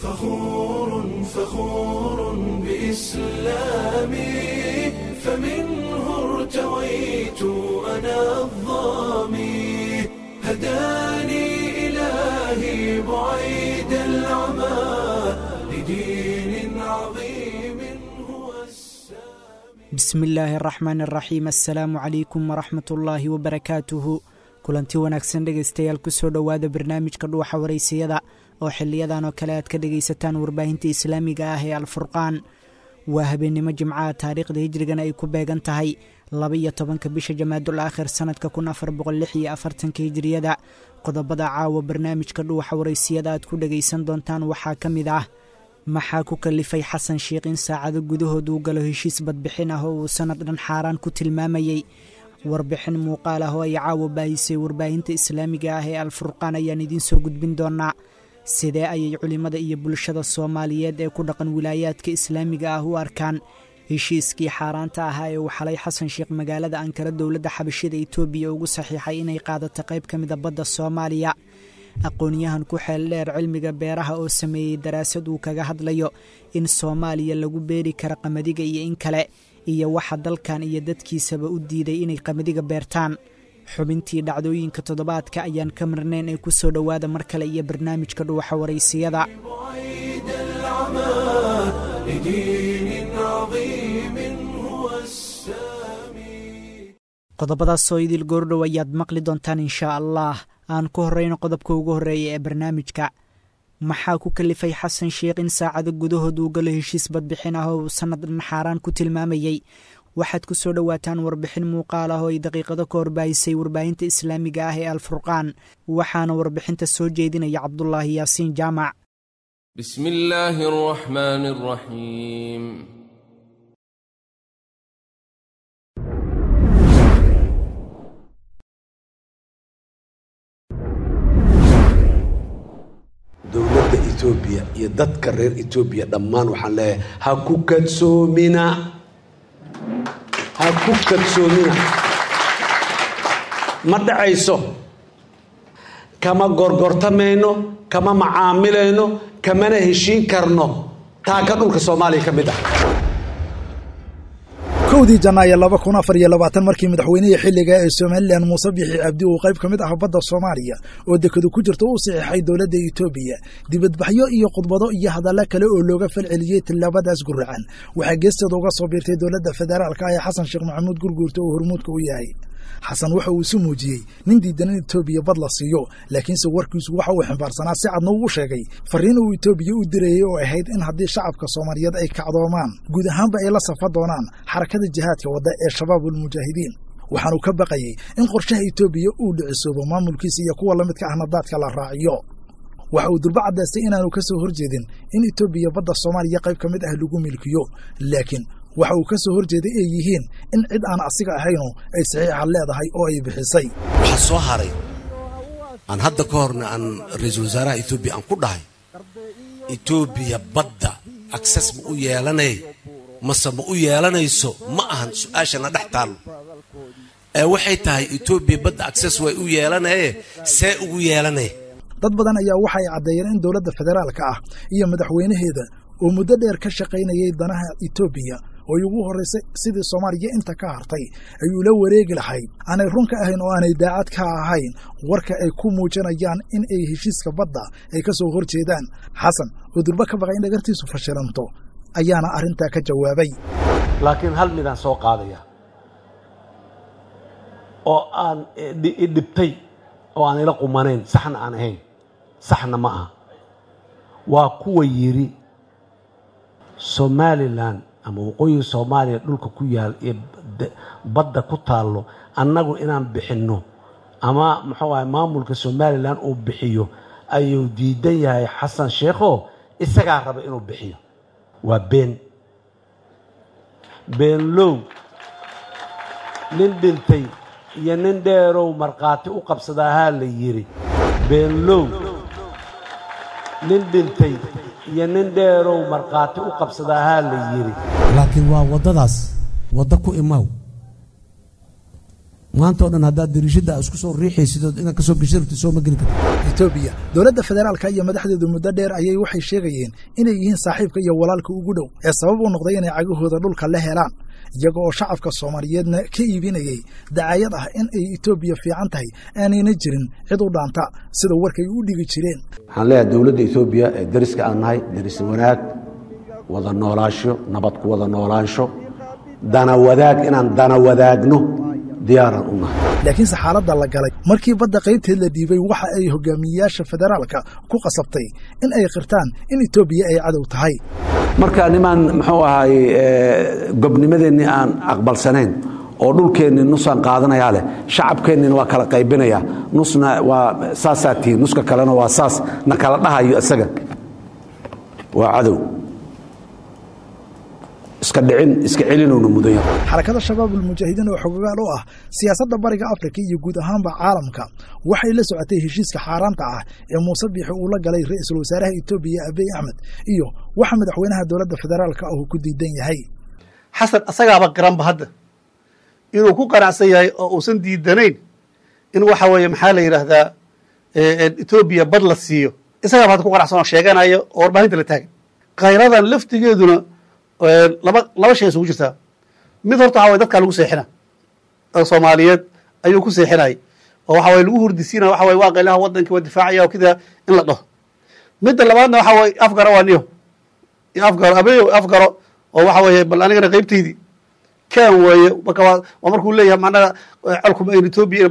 فخور فخور بإسلامي فمنه ارتويت أنا الظامي هداني إلهي بعيد العمى لدين عظيم هو السامي bismi illaahi araxmaan araxiim assalaamu calaykum waraxmat ullaahi wabarakaatuhu kulanti wanaagsan dhegaystayaal kusoo dhowaada barnaamijka dhuuxa waraysiyada oo xiliyadan oo kale aad ka dhegaysataan warbaahinta islaamiga ah ee alfurqaan waa habeennimo jimcaha taariikhda hijrigana ay ku beegan tahay laba-iyo tobanka bisha jamaadul aakhir sannadka kun afar boqol lix iyo afartanka hijiriyada qodobada caawa barnaamijka dhuuxa waraysiyada aad ku dhegaysan doontaan waxaa ka mid ah maxaa ku kalifay xasan sheikh in saacado gudahood uu galo heshiis badbixin ah oo uu sannad dhan xaaraan ku tilmaamayey warbixin muuqaal ah oo ay caawa baahisay warbaahinta islaamiga ah ee alfurqaan ayaan idiin soo gudbin doonaa sidee ayay culimmada iyo bulshada soomaaliyeed ee ku dhaqan wilaayaadka islaamiga ah u arkaan heshiiskii xaaraanta ahaa ee uu xalay xasan sheikh magaalada ankara dowladda xabashida etoobiya ugu saxiixay inay qaadato qayb ka mida badda soomaaliya aqoon-yahan ku xeel dheer cilmiga beeraha oo sameeyey daraasad uu kaga hadlayo in soomaaliya lagu beeri karo qamadiga iyo in kale iyo waxa dalkan iyo dadkiisaba u diiday inay qamadiga beertaan xubintii dhacdooyinka toddobaadka ayaan ka marnayn ee ku soo dhowaada mar kale iyo barnaamijka dhuuxa waraysiyada بعيد العمى لدين عظيم هو السامي qodobadaasoo idil goordhow ayaad maqli doontaan inshaa allah aan ku horrayno qodobka ugu horreeya ee barnaamijka maxaa ku kalifay xasan sheikh in saacado gudahood uu galo heshiis badbixin ah oo uu sannad dhan xaaraan ku tilmaamayey waxaad ku soo dhowaataan warbixin muuqaal ah oo ay daqiiqado ka horbaahisay warbaahinta islaamiga ah ee alfurqaan waxaana warbixinta soo jeedinaya cabdulaahi yaasiin jaamac بسم الله الرحمن الرحيم dowladda etoobiya iyo dadka reer etoobiya dhammaan waxaan leeyahay ha ku kadsoomina ha ku kadsoomina ma dhacayso kama gorgortamayno kama macaamilayno kamana heshiin karno taaka dhulka soomaaliya ka mid ah kowdii janaayo laba kun afar iyo labaatan markii madaxweynihii xilliga ee somalilan muuse bixi cabdi uu qayb ka mid ah badda soomaaliya oo dekadu ku jirta u saxiixay dowladda etoobiya dibadbaxyo iyo khudbado iyo hadalla kale oo looga falceliyey tillaabadaas guracan waxaa geesteeda uga soo biirtay dowladda federaalka ee xasan sheekh maxamuud gurguurta oo hormuudka u yahay xasan waxa uu isu muujiyey nin diidan in etoobiya bad la siiyo laakiinse warkiisu waxa uu ximbaarsanaa si cadna uu sheegay farriin uu etoobiya u dirayey oo ahayd in haddii shacabka soomaaliyeed ay kacdoomaan guud ahaanba ay la safa doonaan xarakada jihaadka wadda ee shabaabulmujaahidiin waxaanu ka baqayey in qorshaha etoobiya uu dhicisoobo maamulkiisa iyo kuwa la midka ahna daadka la raaciyo waxa uu durba caddaystay inaanu ka soo horjeedin in etoobiya badda soomaaliya qayb ka mid ah lagu milkiyo laakiin waxa uu ka soo horjeeday ay yihiin in cid aan asiga ahaynu ay saxiixa leedahay oo ay bixisay waxaa soo haray aan hadda ka horna aan ra-iisul wasaaraha etoobiya aan ku dhahay etoobiya badda akses ma u yeelanay mase ma u yeelanayso ma ahan su-aashana dhex taallo ee waxay tahay etoobiya badda akses way u yeelanaye see ugu yeelanay dad badan ayaa waxa ay caddeeyeen in dowladda federaalka ah iyo madaxweynaheeda oo muddo dheer ka shaqaynayay danaha etoobiya oo ay ugu horraysay sidii soomaaliya inta ka hartay ay ula wareegi lahayd aanay run ka ahayn oo aanay daacad ka ahayn warka ay ku muujinayaan in ay heshiiska badda ay ka soo hor jeedaan xasan oo durba ka baqay in dhagartiisu fashilanto ayaana arrintaa ka jawaabay laakiin hal midaan soo qaadaya oo aan i dhibtay oo aan ila qumanayn saxna aan ahayn saxna ma aha waa kuwa yidhi somalilan ama waqooyiga soomaaliya dhulka ku yaal iyo badda ku taallo annagu inaan bixinno ama muxuu ahay maamulka somalilan uu bixiyo ayuu diidan yahay xasan sheekho isagaa raba inuu bixiyo waa been beenlow nin dhintay iyo nin dheerow markhaati u qabsadaahaa la yidhi beenlow nin dhintay iyo nin dheerow markhaati u qabsadaahaa la yidhi laakiin waa waddadaas waddo ku imaaw maanta oo dhan haddaad dariishada isku soo riixaysidood inaad kasoo gesha rabtid soo ma geli kartid etoobiya dowladda federaalka iyo madaxdeedu muddo dheer ayay waxay sheegayeen inay yihiin saaxiibka iyo walaalka ugu dhow ee sabab u noqday inay cagahooda dhulka la helaan iyaga oo shacabka soomaaliyeedna ka iibinayay dacaayad ah in ay etoobiya fiican tahay aanayna jirin cid u dhaanta sida warkay u dhigi jireen waxaan leeyahay dowladda etoobiya ee dariska aan nahay daris wanaag wada noolaasho nabad ku wada noolaansho dana wadaag inaan dana wadaagno diyaaraan u nahay laakiinse xaaladda la galay markii badda qaybteed la dhiibay waxa ay hogaamiyeyaasha federaalka ku qasabtay in ay qirtaan in etoobiya ay cadow tahay marka nimaan muxuu ahaay gobnimadeennii aan aqbalsanayn oo dhulkeennii nusaan qaadanayaa leh shacabkeennina waa kala qaybinaya nusna waa saasaa tihiin nuska kalena waa saas na kala dhahayo isaga waa cadow iska dhicin iska celinowna mudan yahay xarakada shabaab ulmujaahidiin oo xogogaal u ah siyaasadda bariga afrika iyo guud ahaanba caalamka waxay la socotay heshiiska xaaraanta ah ee muuse biixi uu la galay ra'iisul wasaaraha etoobiya abiy axmed iyo waxa madaxweynaha dowladda federaalka ah uu ku diidan yahay xasan asagaaba qiranba hadda inuu ku qanacsan yahay oo uusan diidanayn in waxa weeye maxaa la yidhaahdaa etoobiya bad la siiyo isagaaba hadda ku qanacsan oo sheeganayo oo warbaahinta la taagan khayradan laftigeeduna laba laba shay isugu jirtaa mid horta waxa way dadkaa lagu seexina oo soomaaliyeed ayuu ku seexinayay oo waxa waye lagu hurdisiinaya waxa waye waa qaylaha waddankii waa difaacaya oo kida in la dhaho midda labaadna waxa waye afgaro waa niyo afgaro abeyo afgaro oo waxa weeye bal anigana qaybtaydii kan weeye marka waa waa markuu leeyahay macnaha colkuma ayn etoobiya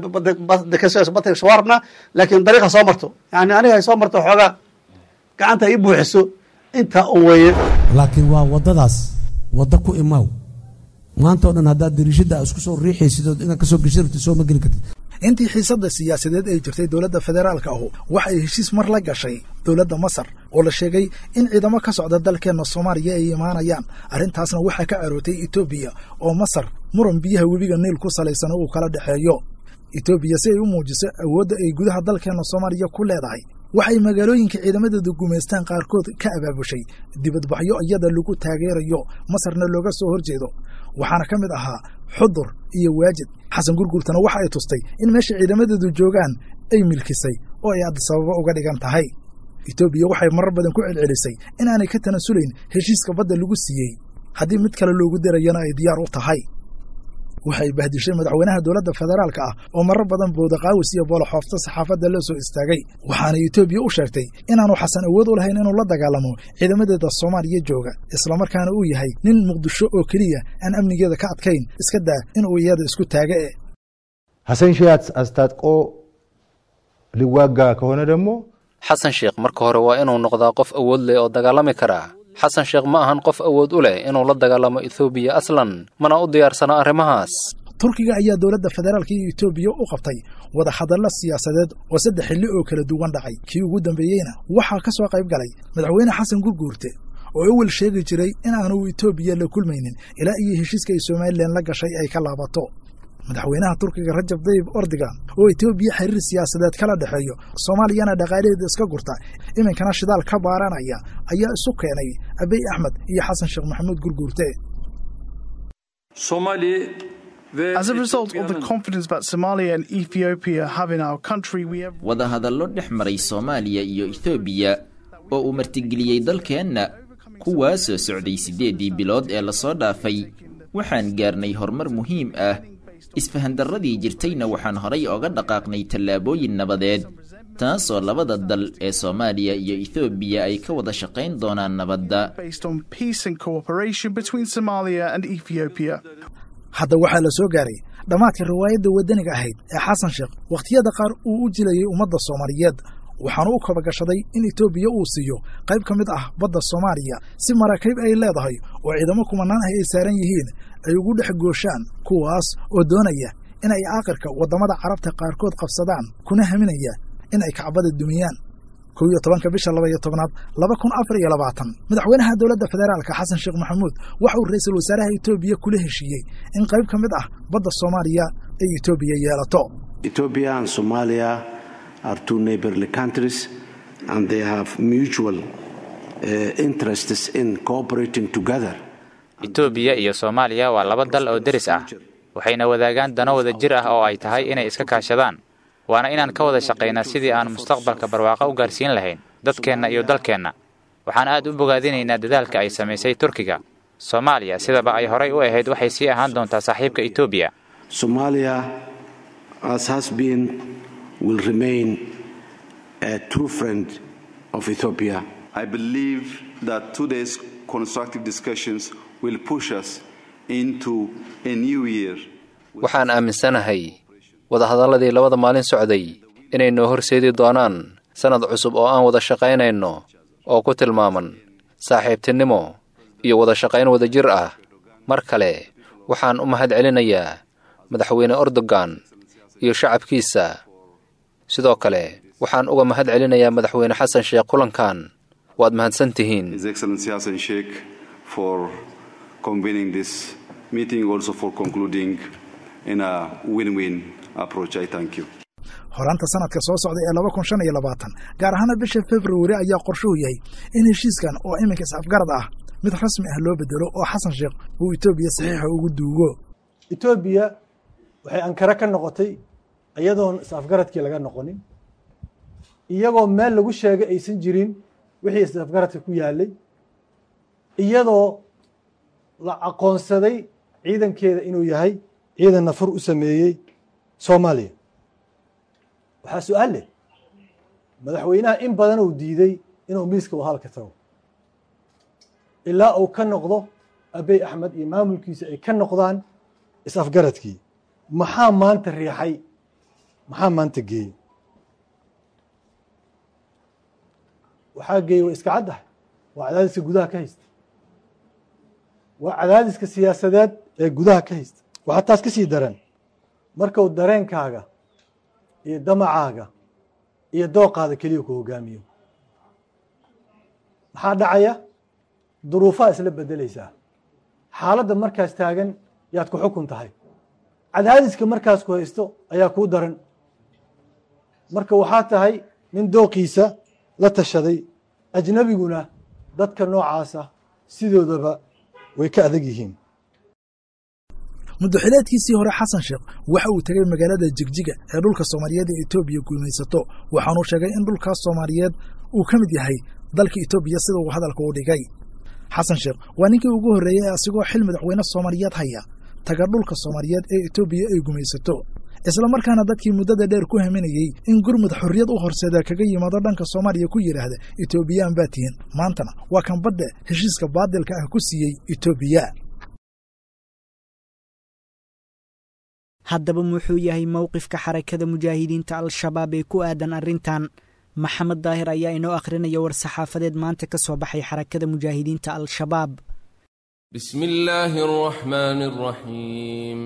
badka soo rabnaa laakiin dariiqa soo marto yani aniga ay soo marto xoogaa gacanta ay buuxiso intaa un weeye laakiin waa waddadaas wadda ku imaaw maanta oo dhan haddaad dariishada isku soo riixaysidood inaad kasoo gesha rabtid soo ma geli kartid intii xiisadda siyaasadeed ay jirtay dowladda federaalka ahu waxa ay heshiis mar la gashay dowladda masar oo la sheegay in ciidamo ka socda dalkeenna soomaaliya ay imaanayaan arrintaasna waxaa ka carootay etoobiya oo masar muran biyaha webiga niil ku salaysan uu kala dhexeeyo etoobiya si ay u muujiso awoodda ay gudaha dalkeenna soomaaliya ku leedahay waxay magaalooyinka ciidamadeedu gumaystaan qaarkood ka abaabushay dibadbaxyo iyada lagu taageerayo masarna looga soo horjeedo waxaana ka mid ahaa xudur iyo waajid xasan gurgurtana waxa ay tustay in meesha ciidamadeedu joogaan ay milkisay oo ay adisababo uga dhigan tahay etoobiya waxay marar badan ku celcelisay inaanay ka tanasulayn heshiiska badda lagu siiyey haddii mid kale loogu dirayana ay diyaar u tahay waxay bahdishay madaxweynaha dowladda federaalka ah oo marar badan boodaqaawis iyo booloxoofta saxaafadda la soo istaagay waxaana etoobiya u sheegtay inaanu xasan awood u lahayn inuu la dagaalamo ciidamadeeda soomaaliya jooga islamarkaana uu yahay nin muqdisho oo keliya aan amnigeeda ka adkayn iska daa inuu iyada isku taaga e ሐሰን ሺህ አስታጥቆ ሊዋጋ ከሆነ ደግሞ xasan sheekh marka hore waa inuu noqdaa qof awood leh oo dagaalami kara xasan sheekh ma ahan qof awood u leh inuu la dagaalamo ethoobiya aslan mana u diyaarsana arrimahaas turkiga ayaa dowladda federaalka iyo etoobiya u qabtay wada hadallo siyaasadeed oo saddex xilli oo kala duwan dhacay kii ugu dambeeyeyna waxaa ka soo qayb galay madaxweyne xasan gurguurte oo awel sheegi jiray in aanu etoobiya la kulmaynin ilaa iyo heshiiska ay somalilan la gashay ay ka laabato madaxweynaha turkiga rajab dayib ordigan oo etoobiya xiriir siyaasadeed kala dhexeeyo soomaaliyana dhaqaalaheeda iska gurta iminkana shidaal ka baaranaya ayaa isu keenay abiy axmed iyo xasan sheekh maxamuud gurguurte As a result of the confidence that Somalia and Ethiopia have in our country, we have wadahadallo dhex maray soomaaliya iyo ethoobiya oo uu martigeliyey dalkeenna kuwaasoo socday siddeeddii bilood ee lasoo dhaafay waxaan gaarnay horumar muhiim ah isfahandarradii jirtayna waxaan horay oga dhaqaaqnay tallaabooyin nabadeed taasoo labada dal ee soomaaliya iyo ethoobiya ay ka wada shaqayn doonaan nabadda based on peace and cooperation between Somalia and Ethiopia. hadda waxaa la soo gaaray dhammaadka riwaayadda waddaniga ahayd ee xasan sheekh wakhtiyada qaar uu u jilayay ummadda soomaaliyeed waxaanu u kabagashaday in etoobiya uu siiyo qayb ka mid ah badda soomaaliya si maraakiib ay leedahay oo ciidamo kumanaan ah ay saaran yihiin ay ugu dhex gooshaan kuwaas oo doonaya in ay aakhirka waddamada carabta qaarkood qabsadaan kuna haminaya in ay kacbada dumiyaan kow iyo tobanka bisha laba iyo tobnaad laba kun afar iyo labaatan madaxweynaha dowladda federaalka xasan sheekh maxamuud waxa uu ra'iisul wasaaraha etoobiya kula heshiiyey in qayb ka mid ah badda soomaaliya ay etoobiya yeelato Ethiopia and Somalia are two neighborly countries and they have mutual uh, interests in cooperating together. etoobiya iyo soomaaliya waa laba dal oo deris ah waxayna wadaagaan dano wada jir ah oo ay tahay inay iska kaashadaan waana inaan ka wada shaqaynaa sidii aan mustaqbalka barwaaqo u gaarsiin lahayn dadkeenna iyo dalkeenna waxaan aad u bogaadinaynaa dadaalka ay samaysay turkiga soomaaliya sidaba ay horay u ahayd waxay sii ahaan doontaa saaxiibka etoobiya Somalia, as has been, will remain a true friend of Ethiopia. I believe that today's constructive discussions will push us into a new year. waxaan aaminsanahay wadahadalladii labada maalin socday inay noo horseedi doonaan sannad cusub oo aan wada shaqaynayno oo ku tilmaaman saaxiibtinimo iyo wada shaqayn wadajir ah mar kale waxaan u mahad celinayaa madaxweyne erdogan iyo shacabkiisa sidoo kale waxaan uga mahad celinayaa madaxweyne xasan sheekh kulankan waad mahadsan tihiin His Excellency Hassan Sheikh for convening this meeting, also for concluding in a win-win approach. I thank you. horaanta sanadka soo socda ee laba kun shan iyo labaatan gaar ahaana bisha februari ayaa qorshuhu yahay in heshiiskan oo iminka is-afgarad ah mid rasmi ah loo bedelo oo xasan sheekh uu etoobiya saxiixa ugu duugo etoobiya waxay ankara ka noqotay iyadoon is-afgaradkii laga noqonin iyagoo meel lagu sheegay aysan jirin wixii is-afgaradka ku yaalay iyadoo la aqoonsaday ciidankeeda inuu yahay ciidan nafar u sameeyey soomaaliya waxaa su-aal leh madaxweynaha in badan uu diiday inuu miiska wahalka tago ilaa uu ka noqdo abey axmed iyo maamulkiisa ay ka noqdaan is-afgaradkii maxaa maanta riixay maxaa maanta geeyey waxaa geeyey way iska caddahay waa cadaadiska gudaha ka haysta waa cadaadiska siyaasadeed ee gudaha ka haysta waxaa taas ka sii daran markuu dareenkaaga iyo damacaaga iyo dooqaada keliya ku hogaamiyo maxaa dhacaya duruufaha isla bedelaysaa xaaladda markaas taagan yaad ku xukun tahay cadaadiska markaas ku haysto ayaa kuu daran marka waxaa tahay nin dooqiisa la tashaday ajnabiguna dadka noocaasa sidoodaba way ka adag yihiin muddaxileedkiisii hore xasan sheekh waxa uu tegey magaalada jigjiga ee dhulka soomaaliyeed ee etoobiya guumaysato waxaanuu sheegay in dhulkaas soomaaliyeed uu ka mid yahay dalka etoobiya sida uu hadalka u dhigay xasan sheekh waa ninkii ugu horreeyey ee asigoo xil madaxweyne soomaaliyeed haya taga dhulka soomaaliyeed ee etoobiya ay gumaysato islamarkaana dadkii muddada dheer ku haminayey in gurmud xorriyad u horseeda kaga yimaado dhanka soomaaliya ku yidhaahda etoobiyaan baa tihin maantana waa kan badda heshiiska baadilka ah ku siiyey etoobiya haddaba muxuu yahay mowqifka xarakada mujaahidiinta al-shabaab ee ku aadan arrintan maxamed daahir ayaa inoo akhrinaya war-saxaafadeed maanta ka soo baxay xarakada mujaahidiinta al-shabaab بسم الله الرحمن الرحيم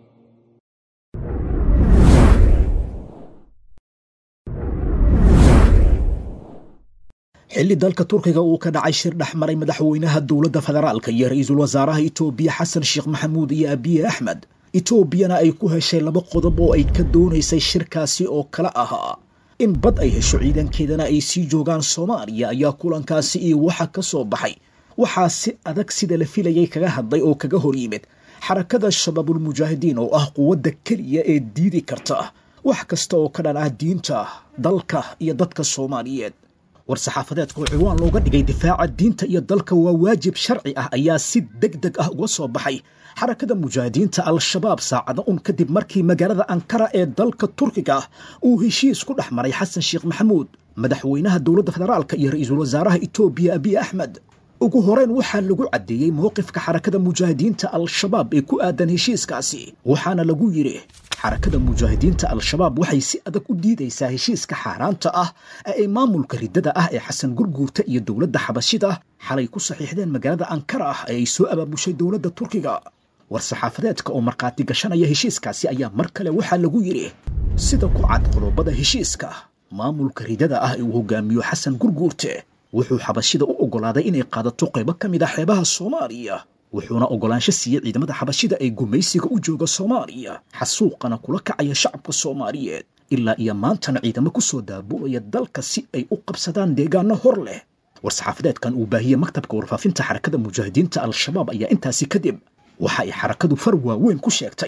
xilli dalka turkiga uu ka dhacay shir dhex maray madaxweynaha dowladda federaalka iyo ra-iisul wasaaraha itoobiya xasan sheekh maxamuud iyo abiye axmed etoobiyana ay ku heshay laba qodob oo ay ka doonaysay shirkaasi oo kale ahaa in bad ay hesho ciidankeedana ay sii joogaan soomaaliya ayaa kulankaasi iyo waxa ka soo baxay waxaa si adag sida la filayay kaga hadlay oo kaga hor yimid xarakada shabaabulmujaahidiin oo ah quwadda keliya ee diidi karta wax kasta oo ka dhan ah diinta dalka iyo dadka soomaaliyeed war-saxaafadeedka oo ciwaan looga dhigay difaaca diinta iyo dalka waa waajib sharci ah ayaa si deg deg ah uga soo baxay xarakada mujaahidiinta al-shabaab saacada un kadib markii magaalada ankara ee dalka turkiga ah uu heshiis ku dhex maray xasan sheekh maxamuud madaxweynaha dowladda federaalka iyo ra-iisul wasaaraha etoobiya abiy axmed ugu horeyn waxaa lagu caddeeyey mowqifka xarakada mujaahidiinta al-shabaab ee ku aadan heshiiskaasi waxaana lagu yidhi xarakada mujaahidiinta al-shabaab waxay si adag u diidaysaa heshiiska xaaraanta ah ee ay maamulka riddada ah ee xasan gurguurta iyo dowladda xabashida xalay ku saxiixdeen magaalada ankara ah ee ay soo abaabushay dowladda turkiga war-saxaafadeedka oo markhaati gashanaya heshiiskaasi ayaa mar kale waxaa lagu yidhi sida ku cad qodobada heshiiska maamulka ridada ah ee uu hogaamiyo xasan gurguurte wuxuu xabashida u oggolaaday inay qaadato qaybo ka mid ah xeebaha soomaaliya wuxuuna oggolaansho siiyey ciidamada xabashida ee gumaysiga u jooga soomaaliya xasuuqana kula kacaya shacabka soomaaliyeed ilaa iyo maantana ciidamo ku soo daabulaya dalka si ay u qabsadaan deegaano hor leh war-saxaafadeedkan uu baahiyey maktabka warfaafinta xarakada mujaahidiinta al-shabaab ayaa intaasi kadib waxa ay xarakadu far waaweyn ku sheegtay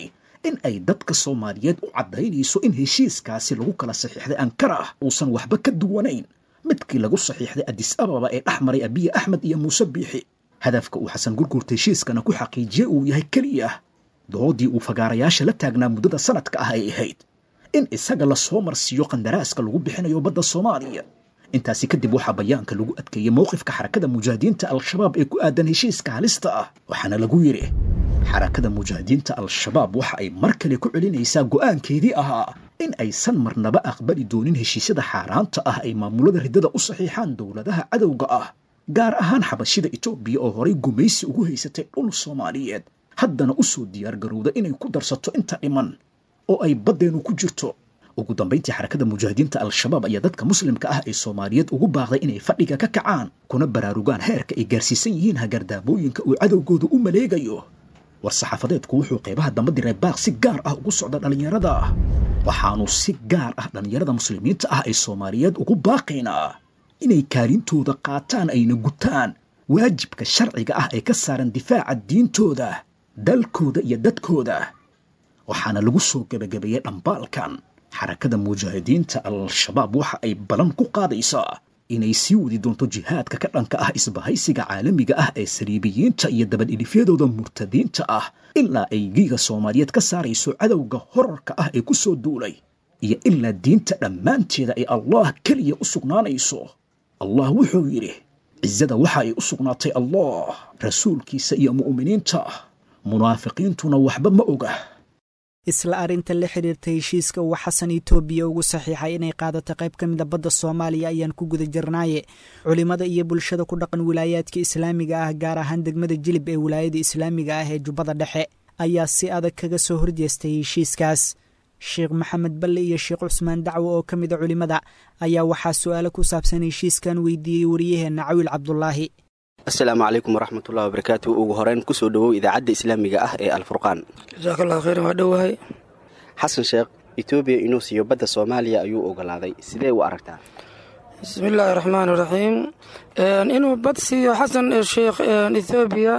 in ay dadka soomaaliyeed u caddaynayso in heshiiskaasi lagu kala saxiixday ankara ah uusan waxba ka duwanayn midkii lagu saxiixday adis ababa ee dhex maray abiye axmed iyo muuse biixi hadafka uu xasan gurgurta heshiiskana ku xaqiijiye uu yahay keliya doodii uu fagaarayaasha la taagnaa muddada sanadka ah ay ahayd in isaga lasoo marsiiyo qandaraaska lagu bixinayo badda soomaaliya intaasi kadib waxaa bayaanka lagu adkeeyey mowqifka xarakada mujaahidiinta al-shabaab ee ku aadan heshiiska halista ah waxaana lagu yidhi xarakada mujaahidiinta al-shabaab waxa ay mar kale ku celinaysaa go'aankeedii ahaa in aysan marnaba aqbali doonin heshiisyada xaaraanta ah ay maamulada riddada u saxiixaan dowladaha cadowga ah gaar ahaan xabashida etoobiya oo horay gumaysi ugu haysatay dhul soomaaliyeed haddana u soo diyaargarowda inay ku darsato inta dhiman oo ay baddeenu ku jirto ugu dambayntii xarakada mujaahidiinta al-shabaab ayaa dadka muslimka ah ee soomaaliyeed ugu baaqday inay fadhiga ka kacaan kuna baraarugaan heerka ay gaarsiisan yihiin hagardaamooyinka uu cadowgooda u maleegayo war saxaafadeedku wuxuu qaybaha damba diray baaq si gaar ah ugu socda dhallinyarada waxaanu si gaar ah dhallinyarada muslimiinta ah ee soomaaliyeed ugu baaqaynaa inay kaalintooda qaataan ayna gutaan waajibka sharciga ah ee ka saaran difaaca diintooda dalkooda iyo dadkooda waxaana lagu soo gebagabeeyey dhambaalkan xarakada mujaahidiinta al-shabaab waxa ay balan ku qaadaysaa inay sii wadi doonto jihaadka ka dhanka ah isbahaysiga caalamiga ah ee saliibiyiinta iyo dabadhilifyadooda murtadiinta ah ilaa ay giiga soomaaliyeed ka saarayso cadowga horarka ah ee ku soo duulay iyo ilaa diinta dhammaanteeda ay allah keliya u sugnaanayso allah wuxuu yidhi cisada waxa ay u sugnaatay allah rasuulkiisa iyo mu'miniinta munaafiqiintuna waxba ma oga isla arrinta la xiriirta heshiiska uu xasan itoobiya ugu saxiixay inay qaadato qayb ka mida badda soomaaliya ayaan ku guda jirnaaye culimmada iyo bulshada ku dhaqan wilaayaadka islaamiga ah gaar ahaan degmada jilib ee wilaayada islaamiga ah ee jubbada dhexe ayaa si adag kaga soo horjeestay heshiiskaas sheekh maxamed balle iyo sheekh cusmaan dacwo oo ka mida culimmada ayaa waxaa su-aalo ku saabsan heshiiskan weydiiyey wariyaheenna cawiil cabdulaahi asalaamu calaykum waraxmatullahi wabarakaatu ugu horeyn kusoo dhowow idaacadda islaamiga ah ee alfurqaan jasakallahu khayran waa dhowahay xasan sheekh etoobiya inuu siiyo badda soomaaliya ayuu ogolaaday sidee u aragtaa bismillaahi raxmaan iraxiim inuu bad siiyo xasan sheekh ethoobiya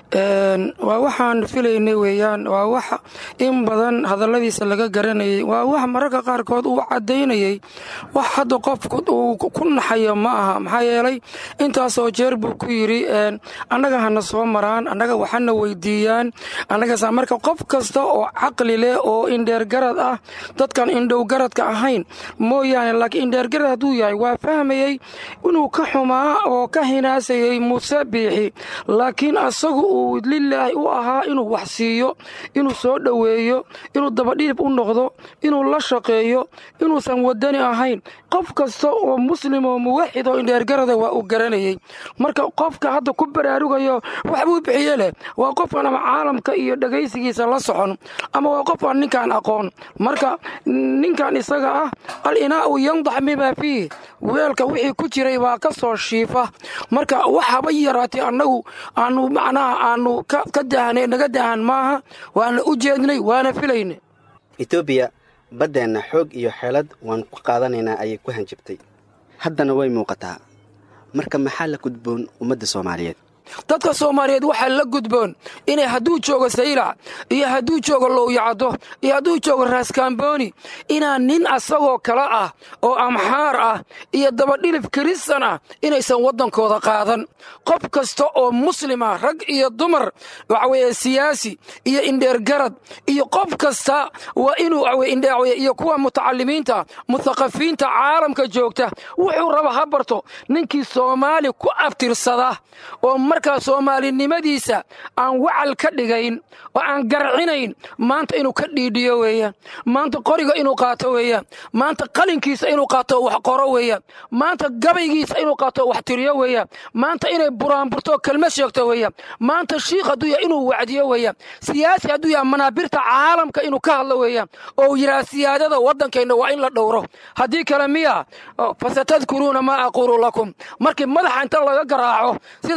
waa waxaan filaynay weeyaan waa wax in badan hadalladiisa laga garanayay waa wax mararka qaarkood uu caddaynayay wax hadda qofku uu ku naxayo ma aha maxaa yeelay intaasoo jeer buu ku yidhi annaga hana soo maraan annaga waxana weydiiyaan annagaasa marka qof kasta oo caqli leh oo indheergarad ah dadkan indhowgaradka ahayn mooyaane laakiin indheergarad hadduu yahay waa fahmayey inuu ka xumaa oo ka hinaasayay muuse biixi laakiin asagu uu lilaahi u ahaa inuu wax siiyo inuu soo dhoweeyo inuu dabadhiib u noqdo inuu la shaqeeyo inuusan wadani ahayn qof kasta oo muslim oo muwaxid oo indheergarada waa uu garanayey marka qofka hadda ku baraarugayo waxbuu bixiye leh waa qofkan ama caalamka iyo dhegaysigiisa la socon ama waa qofkan ninkaan aqoon marka ninkan isaga ah al inaa'u yandax mimaa fiih weelka wixii ku jiray baa ka soo shiifa marka waxaba yaraatay annagu aanu macnaha aanu ka daahna naga daahan maaha waana u jeednay waana filaynay etoobiya baddeenna xoog iyo xeelad waan ku qaadanaynaa ayay ku hanjabtay haddana way muuqataa marka maxaa la gudboon ummadda soomaaliyeed dadka soomaaliyeed waxaa la gudboon inay hadduu joogo saylac iyo hadduu joogo lowyacaddo iyo hadduu joogo raaskaambooni inaan nin asagoo kale ah oo amxaar ah iyo dabadhilif kiristan ah inaysan waddankooda qaadan qof kasta oo muslima rag iyo dumar waxaweye siyaasi iyo indheergarad iyo qof kasta waa inuu iyo kuwa mutacalimiinta muthaqafiinta caalamka joogta wuxuu raba ha barto ninkii soomaali ku abtirsada oo markaa soomaalinimadiisa aan wacal ka dhigayn oo aan garcinayn maanta inuu ka dhiidhiyo weeyaan maanta qoriga inuu qaato weeyaan maanta qalinkiisa inuu qaato wax qoro weeyaan maanta gabaygiisa inuu qaato wax tiriyo weeyaan maanta inay buraanburto kelmad sheegto weeyaan maanta shiikh hadduu yahay inuu wacdiyo weeyaan siyaasi hadduu yahay manaabirta caalamka inuu ka hadlo weeyaan oo yidhaha siyaadada waddankeenna waa in la dhowro haddii kale miya fasatadkuruuna maa aquulu lakum markii madaxa inta laga garaaco sida waxa weeye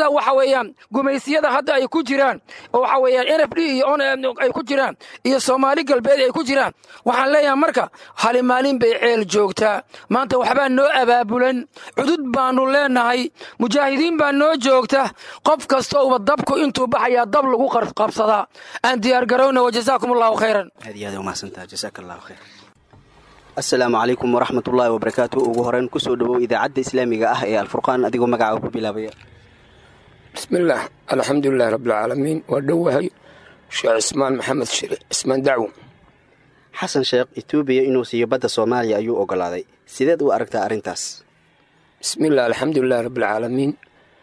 weeyaan gumaysiyada hadda ay ku jiraan oo waxa weeyaan n f d iyo on ay ku jiraan iyo soomaali galbeed ay ku jiraan waxaan leeyahay marka hali maalin bay ceel joogtaa maanta waxbaa noo abaabulan cudud baanu leenahay mujaahidiin baa noo joogta qof kasta uba dabku intuu baxayaa dab lagu qabsadaa aan diyaar garowna wajazaakum allahu khayran aad iyo aad umahadsantaha jasaaka allahu khayr assalaamu calaykum waraxmat ullaahi wabarakaatu ugu horeyn kusoo dhowow idaacadda islaamiga ah ee alfurqaan adigoo magacaa ku bilaabaya bismillaah alxamdulilahi rabbilcaalamiin waa dhowahay sheekh cismaan maxamed shire cismaan dacwo xasan sheekh etoobiya inuu siiyo badda soomaaliya ayuu ogolaaday sideed u aragtaa arrintaas bismillaah alxamdulilahi rabbilcaalamiin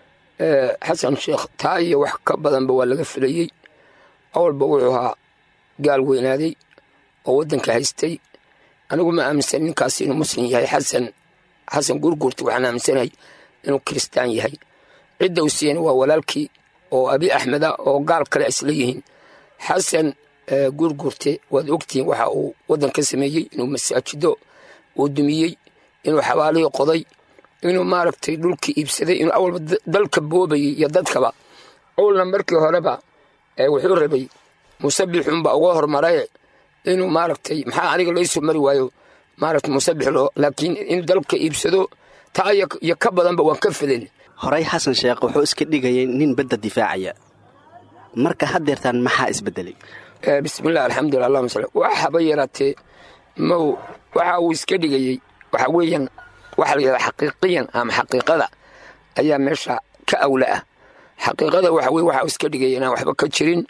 xasan sheekh taa iyo wax ka badanba waa laga filayey awalba wuxuu ahaa gaal weynaaday oo waddanka haystay anigu ma aaminsan ninkaas inuu muslim yahay xasan xasan gurgurta waxaan aaminsanahay inuu kiristaan yahay cidda uu siiyana waa walaalkii oo abi axmed ah oo gaal kale isla yihiin xasan gurgurte waad ogtihiin waxa uu waddan ka sameeyey inuu masaajido uu dumiyey inuu xabaalihii qoday inuu maaragtay dhulkii iibsaday inuu awalba dalka boobayay iyo dadkaba awalna markii horeba wuxuu rabay musabixunba uga hormaraye inuu maaragtay maxaa aniga laysoo mari waayo maaragtay musabix loo laakiin inuu dalka iibsado taa iyo ka badanba waan ka filan horey xasan sheekh wuxuu iska dhigayay nin badda difaacaya marka haddeertaan maxaa isbedelay bismillahi alxamdulilah allahuma sal waxaba yaraatee mow waxa uu iska dhigayey waxa weeyaan waxa la yidhahda xaqiiqiyan ama xaqiiqada ayaa meesha ka awla ah xaqiiqada waxa weye waxa uu iska dhigaya inaan waxba ka jirin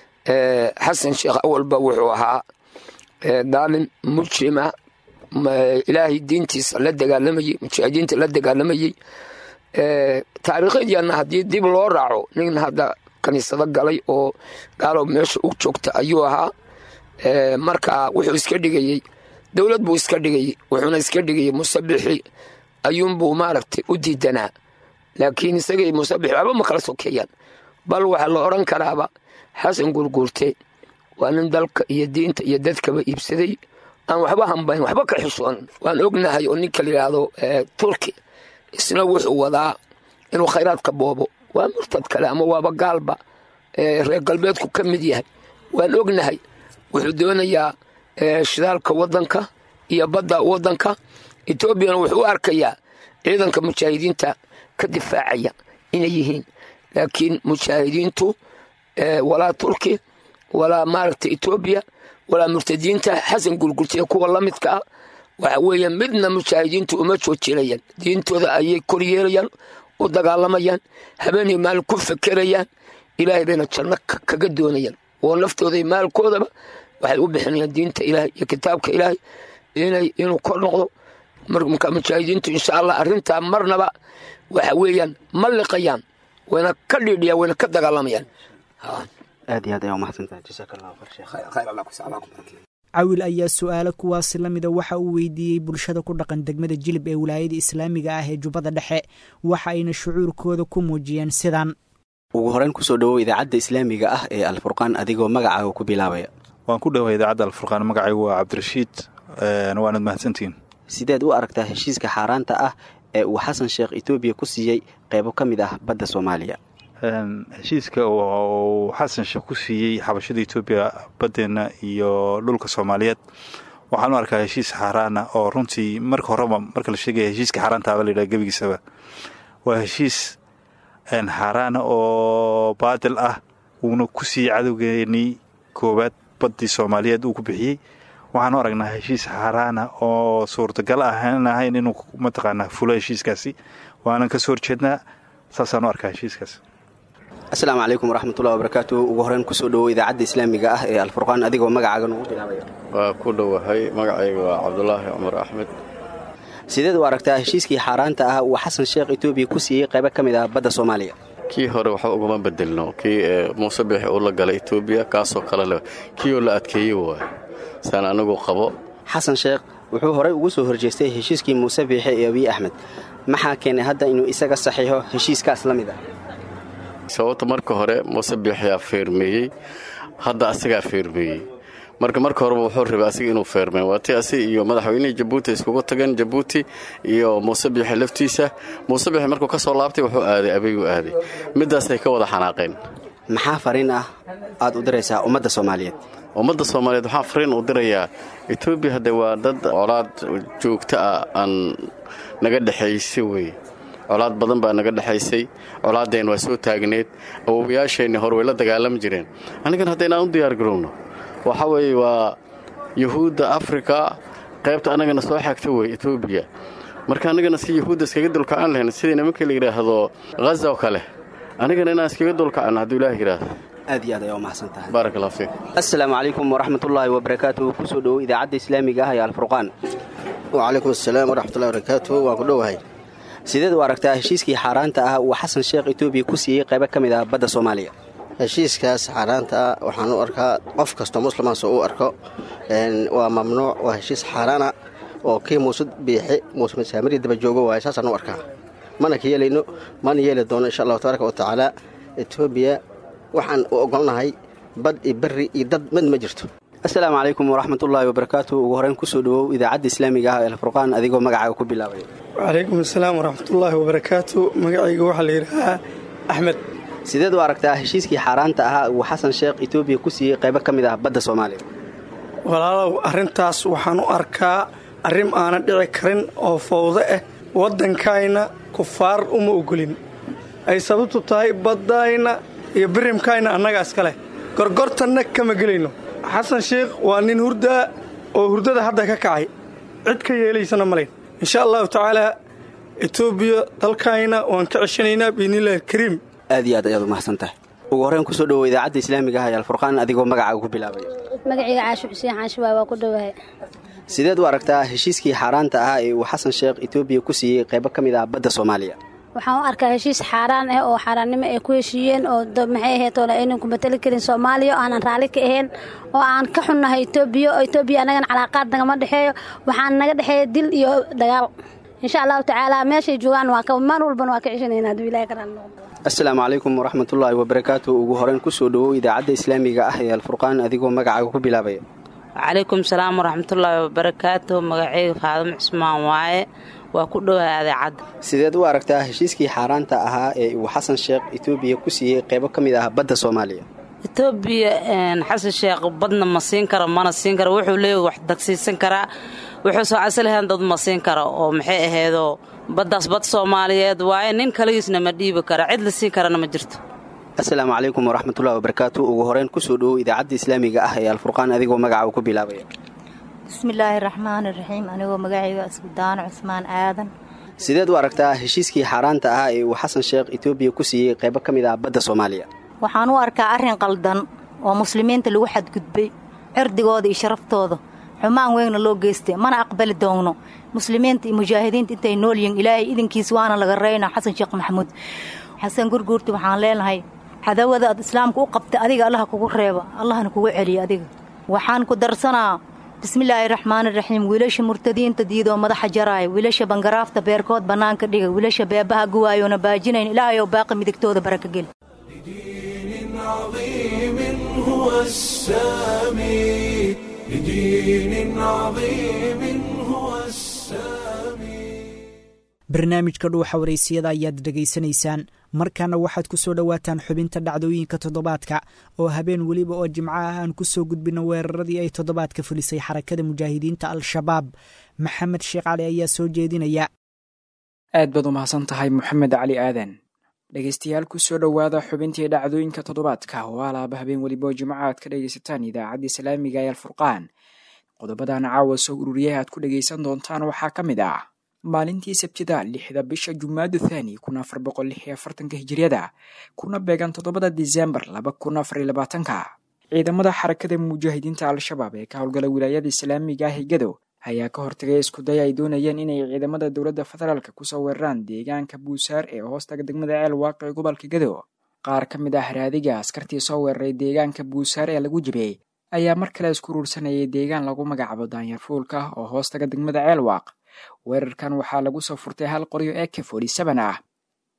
xasan sheekh awalba wuxuu ahaa daalim mujrima ilaahay diintiisa la dagaalamayey mujaahidiinta la dagaalamayey taariikhadiana haddii dib loo raaco nin hadda kaniisado galay oo gaalo meesha u joogta ayuu ahaa marka wuxuu iska dhigayey dowlad buu iska dhigayey wuxuuna iska dhigayey musabixi ayuunbuu maaragtay u diidanaa laakiin isagay musabix waxba ma kala sokeeyaan bal waxaa la odhan karaaba xasan gurguurte waa nin dalka iyo diinta iyo dadkaba iibsaday aan waxba hambayn waxba ka xishoon waan ognahay oo ninka la yidhaahdo turki isna wuxuu wadaa inuu khayraadka boobo waa murtad kale ama waaba gaalba reer galbeedku ka mid yahay waan ognahay wuxuu doonayaa shidaalka waddanka iyo badda waddanka etoobiyana wuxuu u arkayaa ciidanka mujaahidiinta ka difaacaya inay yihiin laakiin mujaahidiintu walaa turki walaa maaragta etoobiya walaa murtadiinta xasan gurgurtiya kuwa la midka ah waxa weeye midna mujaahidiintu uma joojinayaan diintooda ayay kor yeelayaan u dagaalamayaan habeenay maal ku fekerayaan ilaahay bayna janno kaga doonayaan oo naftooda maalkoodaba waxay u bixinayaan diinta ilaahay iyo kitaabka ilaahay inay inuu kor noqdo marka mujaahidiintu insha allah arrintaa marnaba waxa weeyaan ma liqayaan wayna ka dhiidhiyaan wayna ka dagaalamayaan aad iyo aad ayaa umahadsantahay jasaaka allahu khayr sheekh cawil ayaa su-aalo kuwaasi la mida waxa uu weydiiyey bulshada ku dhaqan degmada jilib ee wilaayada islaamiga ah ee jubbada dhexe waxa ayna shucuurkooda ku muujiyeen sidan ugu horeyn kusoo dhowow idaacadda islaamiga ah ee alfurqaan adigoo magacaaga ku bilaabaya waan ku dhowaa idaacadda alfurqaan magacaygu waa cabdirashiid waanad mahadsantihiin sideed u aragtaa heshiiska xaaraanta ah ee uu xasan sheekh etoobiya ku siiyey qeybo ka mid ah badda soomaaliya heshiiska uu xasan sheekh ku siiyey xabashada etoobiya baddeenna iyo dhulka soomaaliyeed waxaan u arkaa heshiis xaaraana oo runtii marka horeba marka la sheegaya heshiiska xaaraantaaba la yidhaha gebigiisaba waa heshiis xaaraana oo baadil ah uuna ku siiyey cadowgeenii koowaad baddii soomaaliyeed uu ku bixiyey waxaan u aragnaa heshiis xaaraana oo suurtagal ahan ahayn inuu mataqaanaa fulo heshiiskaasi waanan ka soo horjeednaa saasaan u arkaa heshiiskaas asalaamu calaykum waraxmatullahi wabarakaatu ugu horeyn kusoo dhowow idaacadda islaamiga ah ee alfurqaan adigoo magacaaga nugu bilaabaya waa ku dhowahay magacayga waa cabdulaahi cumar axmed sideed u aragtaa heshiiskii xaaraanta ah uu xasan sheekh etoobiya ku siiyey qaybo ka mid ah badda soomaaliya kii hore waxba ugama bedelno kii muuse bixi uu la galay etoobiya kaasoo kale leh kiioo la adkeeyey waay saan anigu qabo xasan sheekh wuxuu horey ugu soo horjeestay heshiiskii muuse biixe ee abiy axmed maxaa keenay hadda inuu isaga saxiixo heshiiskaas la mid ah sababta marka hore muuse biixiyaa feermeeyey hadda asagaa feermeeyey marka marka horeba wuxuu rabay asiga inuu feermeen waatii asi iyo madaxweynihii jabuuti iskugu tageen jabuuti iyo muuse biixi laftiisa muuse biixi markuu ka soo laabtay wuxuu aaday abeyguu aaday middaasay ka wada xanaaqeen maxaa fariin ah aad u diraysaa ummadda soomaaliyeed ummadda soomaaliyeed waxaa fariin u dirayaa etoobiya hadde waa dad colaad joogto ah aan naga dhexaysay weye colaad badan baa naga dhexaysay colaaddeen waa soo taagneed awowayaasheenni hore way la dagaalami jireen anigana hadda inaan u diyaargarowno waxa weeye waa yuhuudda afrika qaybta annagana soo xagta wey etoobiya marka annagana si yuhuudda iskaga dulkacan lahayn sidii nimanka la yidhaahdo haza oo kale anigana inaan iskaga dulkacanno hadduu ilaah yidhaahdo aad iyo aad ayaa u mahadsan tahay baarak allah fiik assalaamu calaykum waraxmatullaahi wabarakaatuhu kusoo dhowow idaacadda islaamiga ah ee alfurqaan wacalaykum asalaam waraxmatullahi wabarakaatuhu waan ku dhowahay sideed u aragtaa heshiiskii xaaraanta ah uu xasan sheekh etoobiya ku siiyey qaybo ka mid ah badda soomaaliya heshiiskaas xaaraanta ah waxaan u arkaa qof kastoo muslimaas u arko waa mamnuuc waa heshiis xaaraana oo kii muuse biixi muuse masaamiri daba joogo waaye saasaan u arkaa mana ka yeelayno mana yeeli doono insha allahu tabaaraka wa tacaala etoobiya waxaan u ogolnahay bad iyo berri iyo dad mid ma jirto assalaamu calaykum waraxmatullaahi wabarakaatuhu ugu horeyn kusoo dhowow idaacadda islaamiga ah ee alfurqaan adigoo magacaaga ku bilaabay wacalaykum assalaam waraxmatullaahi wabarakaatu magacayga waxaa la yidhaahaa axmed sideed u aragtaa heshiiskii xaaraanta ahaa uu xasan sheekh etoobiya ku siiyey qaybo ka mid ah badda soomaaliya walaalow arrintaas waxaan u arkaa arrin aanan dhici karin oo fowdo ah waddankayna kufaar uma ogolin ay sababtu tahay baddayna iyo birimkayna annagaa iska leh gorgortanna kama gelayno xasan sheekh waa nin hurdaa oo hurdada hadda ka kacay cid ka yeelaysana malayn insha allahu tacaalaa etoobiya dalkayna waan ka ceshanaynaa biidnillahi alkariim aad iyo aad ayaad u mahadsan tahay ugu horreyn kusoo dhowow idaacadda islaamiga ah ee alfurqaan adigoo magacaaga ku bilaabay magacayga caasho xuseen xaanshibaay waa ku dhowahay sideed u aragtaa heshiiskii xaaraanta ahaa ee uu xasan sheekh etoobiya ku siiyey qaybo ka mid ah badda soomaaliya waxaan u arkaa heshiis xaaraan ah oo xaaraannimo ay ku heshiiyeen oo maxay ahayd oole aynan ku matali karin soomaaliya oo aanan raalli ka ahayn oo aan ka xunnahay etoobiya oo etoobiya annagana calaaqaad nagama dhexeeyo waxaan naga dhexeeya dil iyo dagaal insha allahu tacaala meeshay joogaan waa maan walbana waa ka ceshanayna hadduu ilahi karaan assalaamu calaykum waraxmatullaahi wabarakaatu ugu horeyn kusoo dhowow idaacadda islaamiga ah ee alfurqaan adigoo magacaaga ku bilaabaya wacalaykum salaam waraxmatullaahi wabarakaatu magacayga faadimo cismaan waaye waa ku dhowahay adeecadda sideed u aragtaa heshiiskii xaaraanta ahaa ee uu xasan sheekh etoobiya ku siiyey qaybo ka mid ah badda soomaaliya etoobiya xasan sheekh badna ma siin karo mana siin karo wuxuu leeyahy wax dagsiisan karaa wuxuu soo casalahan dad ma siin karo oo maxay ahaydoo baddaas bad soomaaliyeed waaye nin kaligiisna ma dhiibi kara cid la siin karana ma jirto assalaamu calaykum waraxmatullahi wabarakaatu ugu horeyn kusoo dhowow idaacadda islaamiga ah ee alfurqaan adigoo magacaaga ku bilaabaya bismillaahi raxmaani raxiim anigoo magacayga iskudaano cusmaan aadan sideed u aragtaa heshiiskii xaaraanta ahaa ee uu xasan sheekh etoobiya ku siiyey qaybo ka mid ah badda soomaaliya waxaan u arkaa arrin qaldan oo muslimiinta lagu xadgudbay cirdigooda iyo sharaftooda xumaan weynna loo geystay mana aqbali doonno muslimiinta iyo mujaahidiinta intay nool yihiin ilaahay idinkiis waana laga reyna xasan sheekh maxamuud xasan gurguurti waxaan leenahay cadawada aad islaamka u qabtay adiga allaha kugu reeba allahna kugu celiya adiga waxaan ku darsanaa bismillaahi raxmaani raxiim wiilasha murtadiinta diidoo madaxa jaraaya wiilasha bangaraafta beerkood bannaanka dhiga wiilasha beebaha guwaayoona baajinayn ilaahay oo baaqi midigtooda baraka geli هو السامي لدين عظيم هو السامي barnaamijka dhuuxa waraysiyada ayaad dhegaysanaysaan markaana waxaad ku soo dhowaataan xubinta dhacdooyinka toddobaadka oo habeen weliba oo jimco ah aan ku soo gudbino weeraradii ay toddobaadka fulisay xarakada mujaahidiinta al-shabaab maxamed sheekh cali ayaa soo jeedinaya aad baad u mahadsan tahay moxamed cali aadan dhegaystayaal ku soo dhowaada xubintii dhacdooyinka toddobaadka oo alaaba habeen weliba oo jimco aad ka dhegaysataan idaacadda islaamiga ee alfurqaan qodobadan caawa soo ururiyay aad ku dhegaysan doontaan waxaa ka mid ah maalintii sabtida lixda bisha jumaadu thani kun afar boqol lix iyo afartanka hijiriyada kuna beegan toddobada disembar laba kun afar iyo labaatanka ciidamada xarakada mujaahidiinta al-shabaab ee ka howlgala wilaayada islaamiga ah higado ayaa ka hortagay iskuday ay doonayeen inay ciidamada dowladda federaalka kusoo weeraraan deegaanka buusaar ee hoostaga degmada ceel waaqi gobolka gado qaar ka mid ah raadiga askartii soo weeraray deegaanka buusaar ee lagu jibiyey ayaa mar kale isku ruursanayay deegaan lagu magacaabo daanyar fuulka oo hoostaga degmada ceel waaq weerarkan waxaa lagu soo furtay hal qoryo ee k forty seven ah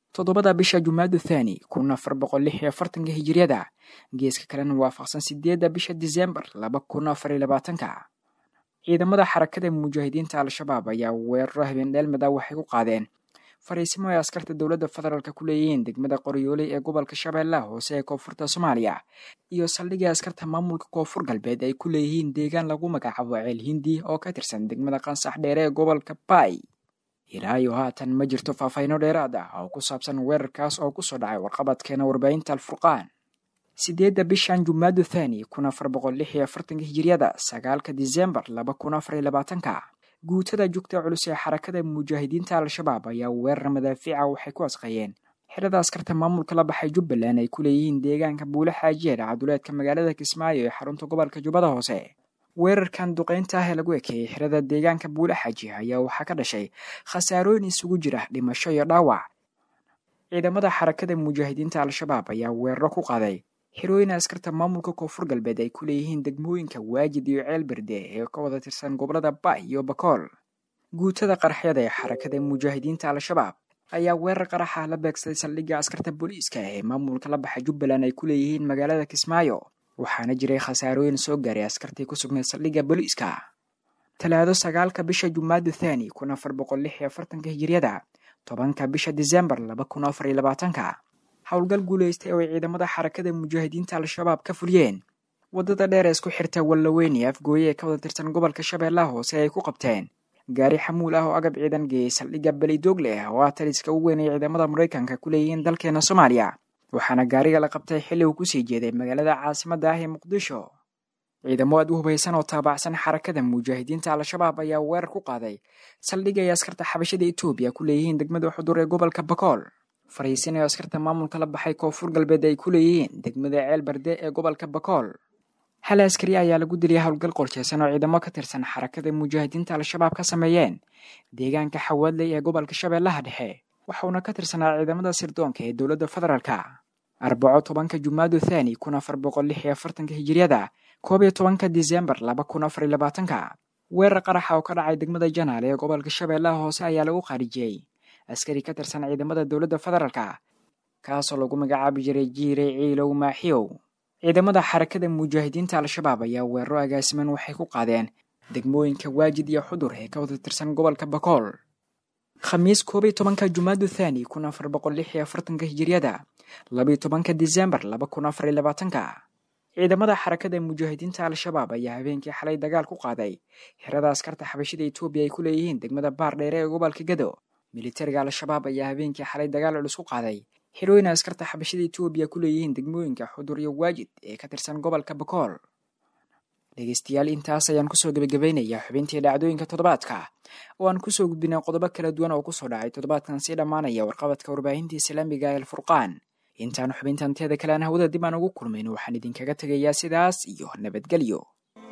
toddobada bisha jumaadu thani kun afar boqol lix iyo afartanka hijiriyada geeska kalena waafaqsan sideedda bisha disembar laba kun afar iyo labaatanka ciidamada xarakada mujaahidiinta al-shabaab ayaa weeraro habeen dheelmada waxay ku qaadeen fariisimo ay askarta dowladda federaalk ku leeyihiin degmada qoryooley ee gobolka shabeellaha hoose ee koonfurta soomaaliya iyo saldhigii askarta maamulka koonfur galbeed ay ku leeyihiin deegaan lagu magacaabo ceel hindi oo ka tirsan degmada qansax dheere ee gobolka baay ilaayo haatan ma jirto faahfayno dheeraad ah oo ku saabsan weerarkaas oo kusoo dhacay warqabadkeena warbaahinta alfurqaan sideedda bishan jumaadu thani kun afar boqol lix iyo afartanka hijiriyada sagaalka disembar laba kun afar iyo labaatanka guutada jugta culus ee xarakada mujaahidiinta al-shabaab ayaa weerar madaafiica waxay ku asqayeen xirada askarta maamulka la baxay jubbaland ay ku leeyihiin deegaanka buule xaajiyeer caduleedka magaalada kismaayo ee xarunta gobolka jubbada hoose weerarkan duqeynta ah ee lagu ekeeyey xirada deegaanka buule xaaji ayaa waxaa ka dhashay khasaarooyin isugu jira dhimasho iyo dhaawac ciidamada xarakada mujaahidiinta al-shabaab ayaa weeraro ku qaaday xirooyin askarta maamulka koonfur galbeed ay ku leeyihiin degmooyinka waajid iyo ceel berde ee ka wada tirsan gobolada baay iyo bakool guutada qaraxyada ee xarakada mujaahidiinta al-shabaab ayaa weerar qaraxa la beegsaday saldhigga askarta booliiska ee maamulka la baxa jubbaland ay ku leeyihiin magaalada kismaayo waxaana jiray khasaarooyin soo gaaray askartii ku sugnayd saldhigga booliiska talaado sagaalka bisha jumaadu thani kun afar boqol lix iyo afartanka hijiriyada tobanka bisha disembar laba kun afar iyo labaatanka howlgal guulaystay oo ay ciidamada xarakada mujaahidiinta al-shabaab ka fuliyeen waddada dheer ee isku xirta wallaweyne afgooye ee ka wada tirsan gobolka shabeellaha hoose ay ku qabteen gaari xamuul ah oo agab ciidan geeyey saldhigga belidoogle ah oo ah taliska ugu weyn ay ciidamada maraykanka ku leeyihiin dalkeena soomaaliya waxaana gaariga la qabtay xilli uu kusii jeeday magaalada caasimadda ah ee muqdisho ciidamo aad u hubaysan oo taabacsan xarakada mujaahidiinta al-shabaab ayaa weerar ku qaaday saldhigga ay askarta xabashada etoobiya ku leeyihiin degmada xudur ee gobolka bakool fariisin oo askarta maamulka la baxay koonfur galbeed ay ku leeyihiin degmada ceel barde ee gobolka bakool hal askari ayaa lagu diliyay howlgal qorsheysan oo ciidamo ka tirsan xarakada mujaahidiinta al-shabaab ka sameeyeen deegaanka xawaadley ee gobolka shabeellaha dhexe waxauna ka tirsanaa ciidamada sirdoonka ee dowladda federaalka arbaco tobanka jumaadu thani kun afar boqol lix iyo afartanka hijiriyada koob iyo tobanka disembar laba kun afar iyo labaatanka weerar qaraxa oo ka dhacay degmada janaal ee gobolka shabeellaha hoose ayaa lagu khaarijiyey askari ka tirsan ciidamada dowladda federaalka kaasoo lagu magacaabi jiray jiire ciilow maaxiyow ciidamada xarakada mujaahidiinta al-shabaab ayaa weeraro agaasiman waxay ku qaadeen degmooyinka waajid iyo xudur ee ka wada tirsan gobolka bakool khamiis koob iyo tobanka jumaadu thani kun afar boqol lix iyo afartanka hijiriyada labiyo tobanka disembar laba kun afar iyo labaatanka ciidamada xarakada mujaahidiinta al-shabaab ayaa habeenkii xalay dagaal ku qaaday xirada askarta xabashida etoobiya ay ku leeyihiin degmada baar dheere ee gobolka gado militariga al-shabaab ayaa habeenkii xalay dagaal culus ku qaaday xirooyin askarta xabashada etoobiya ku leeyihiin degmooyinka xudur iyo waajid ee ka tirsan gobolka bakool dhegeystayaal intaas ayaan kusoo gebagabaynayaa xubintii dhacdooyinka toddobaadka oo aan kusoo gudbinay qodobo kala duwan oo kusoo dhacay toddobaadkan sii dhammaanaya warqabadka warbaahinta islaamiga ee alfurqaan intaan xubintan teeda kale aan hawada dib aan ugu kulmayn waxaan idinkaga tegayaa sidaas iyo nabadgelyo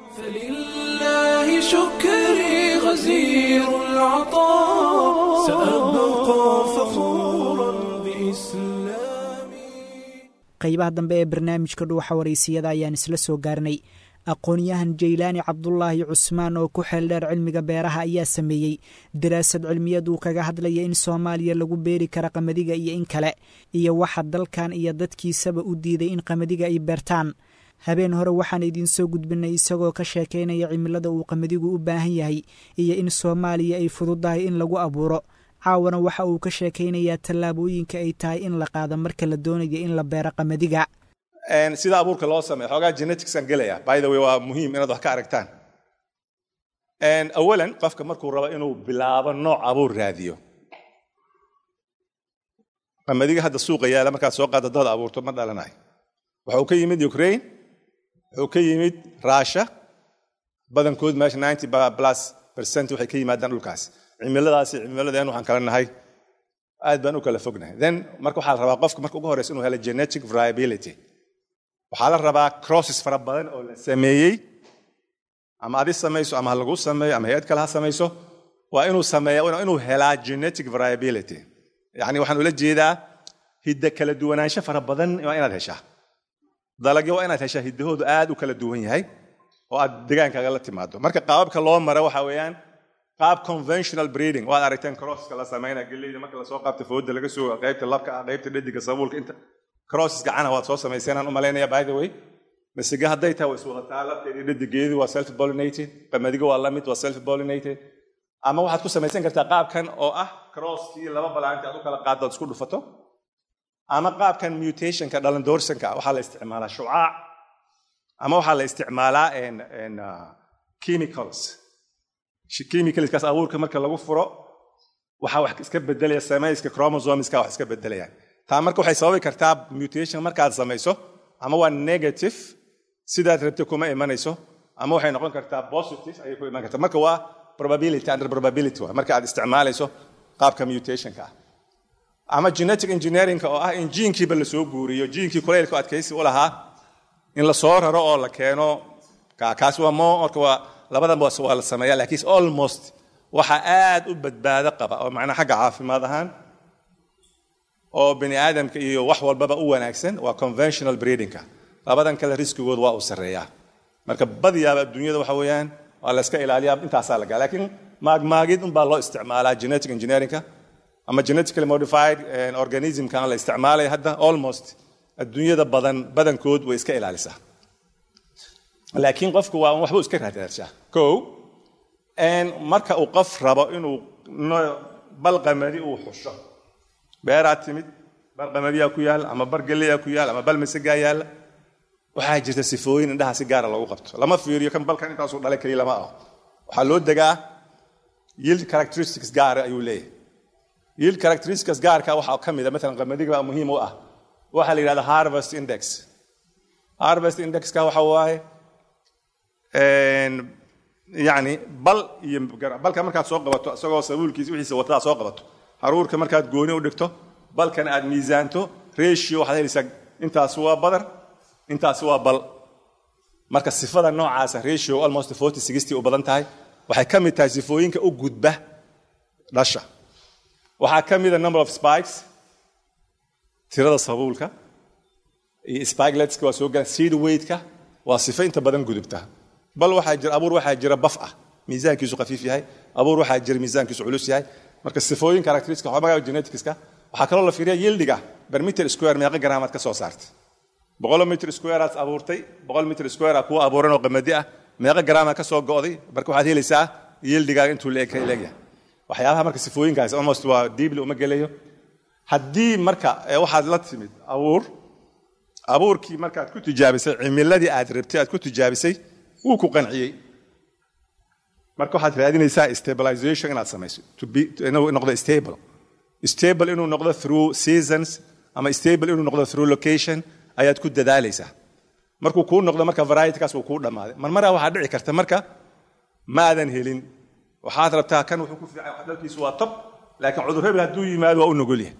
فلله شكري غزير العطاء سأبقى فخورا بإسلامي qaybaha dambe ee barnaamijka dhuuxa waraysiyada ayaan isla soo gaarnay aqoon-yahan jaylaani cabdulaahi cusmaan oo ku xeeldheer cilmiga beeraha ayaa sameeyey daraasad cilmiyad uu kaga hadlaya in soomaaliya lagu beeri kara qamadiga iyo in kale iyo waxa dalkan iyo dadkiisaba u diiday in qamadiga ay beertaan habeen hore waxaan idiin soo gudbinay isagoo ka sheekaynaya cimilada uu qamadigu u baahan yahay iyo in soomaaliya ay fududahay in lagu abuuro caawana waxa uu ka sheekaynayaa tallaabooyinka ay tahay in la qaado marka la doonayo in la beero qamadiga sida abuurka loo sameeyo xoogaa geneticsaan gelaya by the way waa muhiim inaad wax ka aragtaan awalan qofka markuu rabo inuu bilaabo nooc abuur raadiyo qamadiga hadda suuqa yaala markaad soo qaada dad abuurto ma dhalanayo waxa uu ka yimid ukraine wuxuu ka yimid russia badankood meesha ninety plus percent waxay ka yimaadaan dhulkaas cimiladaasi cimiladeen waxaan kala nahay aad baan u kala fognahay then marka waxaa la rabaa qofka marka ugu horeysa inuu helo genetic variability waxaa la rabaa crosses fara badan oo la sameeyey ama adi samayso ama ha lagu sameeyo ama hay-ad kale ha samayso waa inuu sameeya inuu helaa genetic variability yacni waxaan ula jeedaa hidda kala duwanaansho fara badan waa inaad heshaa dalagyo waa inaad heshaa hiddahoodu aad u kala duwan yahay oo aad degaankaaga la timaado marka qaababka loo maro waxa weeyaan qaab conventional breeding waad aragteen crosska la sameynaya geleyda marka lasoo qaabta fooda laga soo qaybta labka ah qaybta dhediga sabuulka inta crosses gacana waad soo samayseenaan u malaynaya by the way masiga hadday tahay waa iswadataa labkeedii dhedigeedu waa self pollinated qamadiga waa lamid waa self pollinated ama waxaad ku samaysan kartaa qaabkan oo ah crosskii laba balaanta aad u kala qaaddo aad isku dhufato ama qaabkan mutationka dhalandoorsanka waxaa la isticmaalaa shucaac ama waxaa la isticmaalaa chemicals chemicalskaas abuurka marka lagu furo waxaa wax iska bedelaya samayska chromosomeska wax iska bedelayaan taa marka waxay sababi kartaa mutation markaad samayso ama waa negative sidaad rabta kuma imanayso ama waxay noqon kartaa positive ayay ku iman kartaa marka waa probability under probability waa marka aad isticmaalayso qaabka mutationka ah ama genetic engineeringka oo ah in jiinkiiba lasoo guuriyo jiinkii kulaylka adkaysi u lahaa in lasoo raro oo la keeno kaas waa mo marka waa labadan waa la sameeya laakiin almost waxa aad u badbaado qaba oo macnaha xagga caafimaad ahaan oo bini aadamka iyo wax walbaba u wanaagsan waa conventional breedingka labadan kale riskigood waa uu sarreeyaa marka badiyaaba adduunyada waxa weeyaan waa la iska ilaaliyaa intaasaa lagaa laakiin maagmaagid unbaa loo isticmaalaa genetic engineeringka ama genetically modified organismkan la isticmaalaya hadda almost adduunyada badan badankood way iska ilaalisaa laakiin qofku waa waxbuu iska raadaarshaa ko marka uu qof rabo inuu balqamadi uu xusho beeraad timid balqamadiyaa ku yaal ama bar geleyaa ku yaal ama bal masagaa yaalla waxaa jirta sifooyin indhaha si gaara loogu qabto lama fiiriyo kan balkan intaasuu dhalay keliya lama aho waxaa loo degaa yield characteristics gaara ayuu leeyahay yield characteristics gaarka waxaa ka mid a maalan qamadiga baa muhiim u ah waxaa la yidhahda harvest index harvest indexka waxa waaye yani bal iyo balka markaad soo qabato isagoo sabuulkiisa wixiisa wataa soo qabato haruurka markaad gooni u dhigto balkan aad miisaanto ratio waxaad helaysaa intaasi waa badar intaasi waa bal marka sifada noocaasa ratio almost forty sixty u badan tahay waxay ka mid tahay sifooyinka u gudba dhasha waxaa ka mida number of spikes tirada sabuulka iyo spigeletska waa soo galan seed weightka waa sifo inta badan gudubta bal waxaa jira abuur waxaa jira baf ah miisaankiisu khafiif yahay abuur waxaa jira miisaankiisu culus yahay marka sifooyin characteristics waxaa magaca geneticska waxaa kaloo la fiiriya yieldiga per meter square meeqa garaamaad ka soo saartay boqol meter square aad abuurtay boqol meter square kuwa abuuran oo qamadi ah meeqa garaama ka soo go'day marka waxaad helaysaa yieldigaaga intuu leegyahay waxyaabaha marka sifooyinkaas almost waa diibli uma gelayo haddii marka waxaad la timid abuur abuurkii markaad ku tijaabisay cimiladii aad rabtay aad ku tijaabisay wuu ku qanciyey marka waxaad raadinaysaa stabilization inaad samayso inuu noqdo stable stable inuu noqdo through seasons ama stable inuu noqdo through location ayaad ku dadaalaysaa markuu kuu noqdo marka varietykaas uu kuu dhammaaday marmaraa waxaa dhici karta marka maadan helin waxaad rabtaa kan wuxuu ku fiican dhalkiisu waa top laakiin cudur hebel hadduu yimaado waa u nugul yahay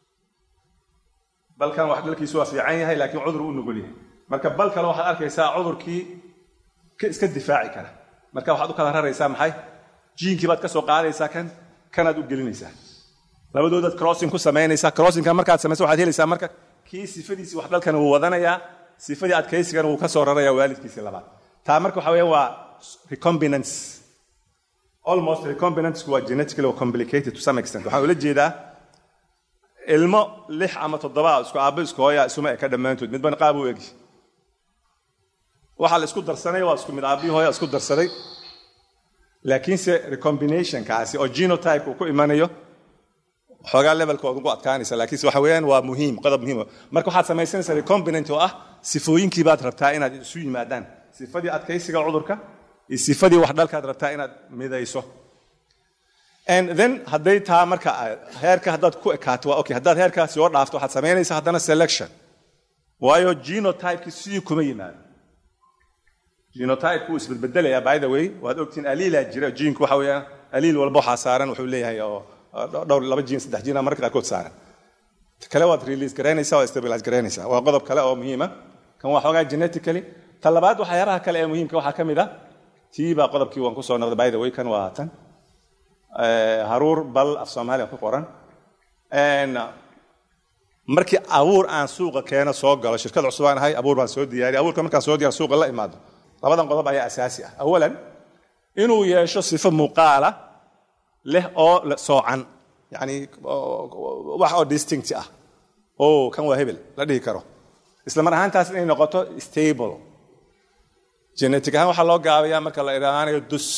balkan wax dhalkiisu waa fiican yahay laakiin cudur u nugul yahay marka bal kale waxaad arkaysaa cudurkii iska difaaci kara marka waxaad u kala raraysaa maxay jiinkii baad ka soo qaadaysaa kan kanaad u gelinaysaa labadoodaad crossing ku samaynaysaa crossinka markaad samayso waxaad helaysaa marka kii sifadiisii wax dhalkan wuu wadanayaa sifadii adkaysigana wuu ka soo rarayaa waalidkiisii labaad taa marka waxa weeyaan waa recombinance almost recombinantsku waa genetically complicated to some extent waxaan ula jeedaa ilmo lix ama toddoba isku aabbo isku hooya isuma eka dhammaantood midban qaab u egi waxaa la isku darsanay waa isku mid aabbihi hooya isku darsaday laakiinse recombinationkaasi oo genotype uu ku imanayo xoogaa levelkooda ugu adkaanaysa laakiinse waxa weeyaan waa muhiim qodob muhiim marka waxaad samaysanaysaa recombinant oo ah sifooyinkii baad rabtaa inaad isu yimaadaan sifadii adkaysiga cudurka iyo sifadii wax dhalkaad rabtaa inaad midayso and then hadday taa marka heerka haddaad ku ekaato waa okay haddaad heerkaas soo dhaafto waxaad samaynaysaa haddana selection waayo genotypekii sidii kuma yimaado genotype wuu isbedbedelayaa by the way waad ogtiin aliilaa jira jiinku waxa weeyaan aliil walba waxaa saaran wuxuu leeyahay oo dhowr laba jiin saddex jiina marka qaarkood saaran kale waad release garaynaysaa waa stabilize garaynaysaa waa qodob kale oo muhiima kan waa xoogaa genetically ta labaad waxyaabaha kale ee muhiimka waxaa ka mid ah tii baa qodobkii waan kusoo noqday by the way kan waa tan haruur bal af soomaaliya ku qoran markii abuur aan suuqa keeno soo galo shirkad cusub aan ahay abuur baan soo diyaariya abuurka markaan soo diyaar suuqa la imaado labadan qodob ayaa asaasi ah awalan inuu yeesho sifo muuqaala leh oo soocan yani wax oo distinct ah o kan waa hebel la dhihi karo isla mar ahaantaas inay noqoto stable genetic ahaan waxaa loo gaabayaa marka la idhaanayo dus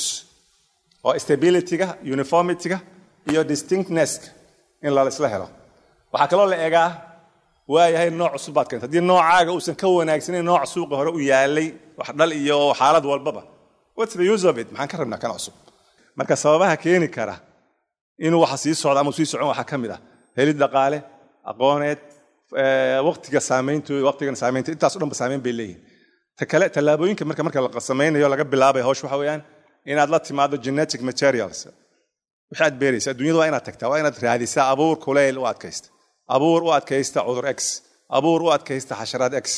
oo stabilityga uniformityga iyo distinctnesska in laisla helo waxaa kaloo la egaa waayahay nooc cusub baad keenta haddii noocaaga uusan ka wanaagsanayn nooc suuqa hore u yaalay wax dhal iyo xaalad walbaba what's the use of it maxaan ka rabnaa kan cusub marka sababaha keeni kara inuu waxa sii socdo ama sii socon waxaa ka mid ah helid dhaqaale aqooneed waqtiga saameyntooda waqtigan saameynta intaas o dhan ba saameyn bay leeyihin ta kale tallaabooyinka marka marka la samaynayo laga bilaabay hawsh waxa weeyaan inaad la timaado genetic materials wixii aad beeraysa adduunyada waa inaad tagtaa waa inaad raadisaa abuur kuleyl u adkaysta abuur u adkaysta cudur x abuur u adkaysta xasharaad x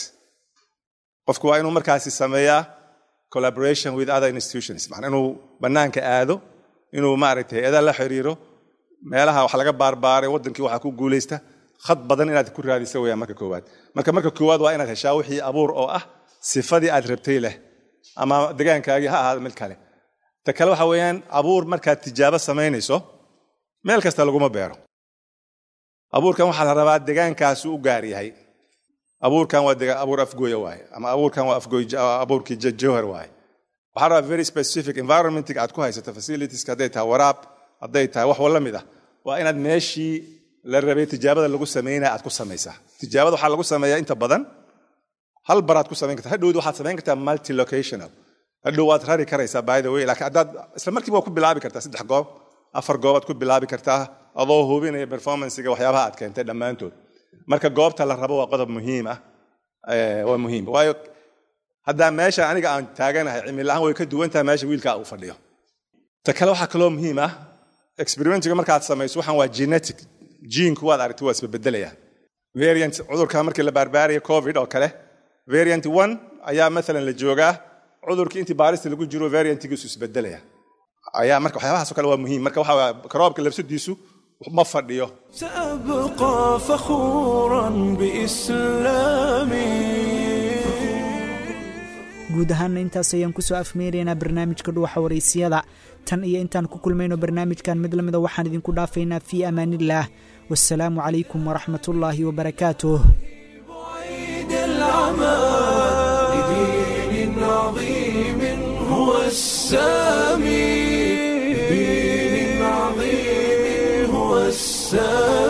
qofku waa inuu markaasi sameeyaa collaboration with other institutions macnaa inuu bannaanka aado inuu maaragtay hay-adaha la xiriiro meelaha wax laga baarbaaray waddankii waxaa ku guulaysta khad badan inaad ku raadisa weyaan marka koowaad marka marka koowaad waa inaad heshaa wixii abuur oo ah sifadii aad rabtay leh ama degaankaagii ha ahaado mid kale ta kale waxa weeyaan abuur markaad tijaabo samaynayso meel kasta laguma beero abuurkan waxaa la rabaa degaankaasu u gaar yahay abuurkan waa abuur afgooya waaye ama abuurkan waa abuurkii jawhar waaye waxaa rabaa very specific environmentig aad ku haysato facilitieska hadday tahay waraab hadday tahay wax wala mid ah waa inaad meeshii la rabay tijaabada lagu samaynaya aad ku samaysaa tijaabada waxaa lagu sameeyaa inta badan hal baraad ku samayn karta hadhowd waxaad samayn kartaa multilocational hadhow waad rari karaysaa by the way laakiin haddaad isla markiiba waa ku bilaabi kartaa saddex goob afar goobaad ku bilaabi kartaa adoo hubinaya performancega waxyaabaha aad keentay dhammaantood marka goobta la rabo waa qodob muhiim ah waa muhiim waayo haddaa meesha aniga aan taaganahay cimilahaan way ka duwan tahay meesha wiilkaa uu fadhiyo ta kale waxaa kaloo muhiim ah experimentiga markaad samayso waxaan waa genetic jiinku waad aragtay waa isbabedelayaa variant cudurka markii la baarbaaraya covid oo kale variant one ayaa maalan la joogaa cudurkii intii baarista lagu jiro variantigiisu isbedelaya ayaa marka waxyaabahaas oo kale waa muhiim marka waxa karoobka labsadiisu ma fadhiyo سأبقى فخورا بإسلامي guud ahaana intaas ayaan kusoo afmeeraynaa barnaamijka dhuwaxa waraysiyada tan iyo intaan ku kulmayno barnaamijkan mid lamida waxaan idinku dhaafaynaa fii amaanillaah wasalaamu calaykum waraxmatullaahi wabarakaatuh العمى لدين عظيم هو السامي لدين عظيم هو السامي